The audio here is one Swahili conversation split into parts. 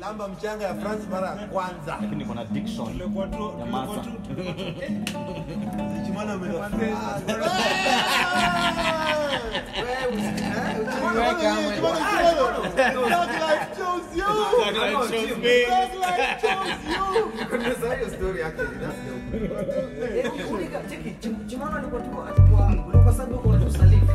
lamba mchanga ya France mara ya kwanza. lakini niko na diction Tulikuwa tu- ya tulikuwa masa tu- tulikuwa tu- Chimana umeenda Chimano alikuwa tu atakuwa ulikuwa sababu uko na usalifu.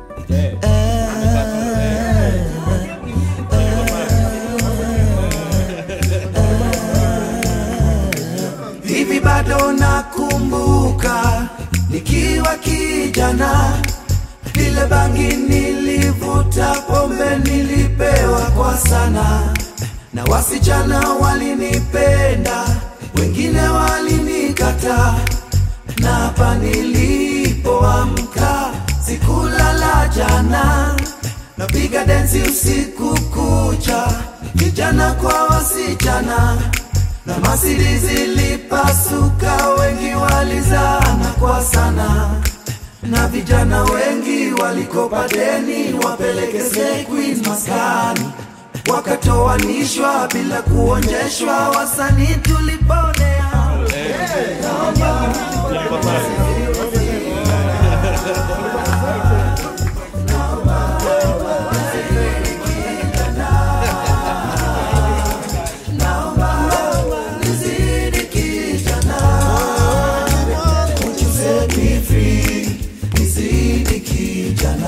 hivi bado nakumbuka nikiwa kijana lile bangi nilivuta pombe nilipewa kwa sana na wasichana walinipenda wengine walinikata na hapa nilipoamka sikulala jana napiga densi usiku kucha vijana kwa wasichana na masiri zilipasuka, wengi walizana kwa sana, na vijana wengi walikopa deni wapeleke Queen maskani, wakatoanishwa bila kuonyeshwa, wasanii tuliponea nizidi kijana, Won't you set me free, nizidi kijana.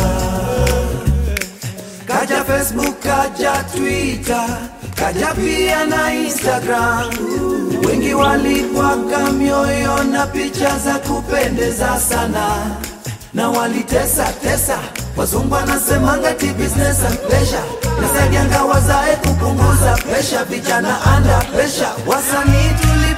Kaja Facebook, kaja Twitter, kaja pia na Instagram. Wengi walipwaka mioyo na picha za kupendeza sana na walitesa tesa, wazungu wanasemanga ti business and pleasure, nasaidianga wazae kupunguza presha, vijana under pressure, wasanii tuli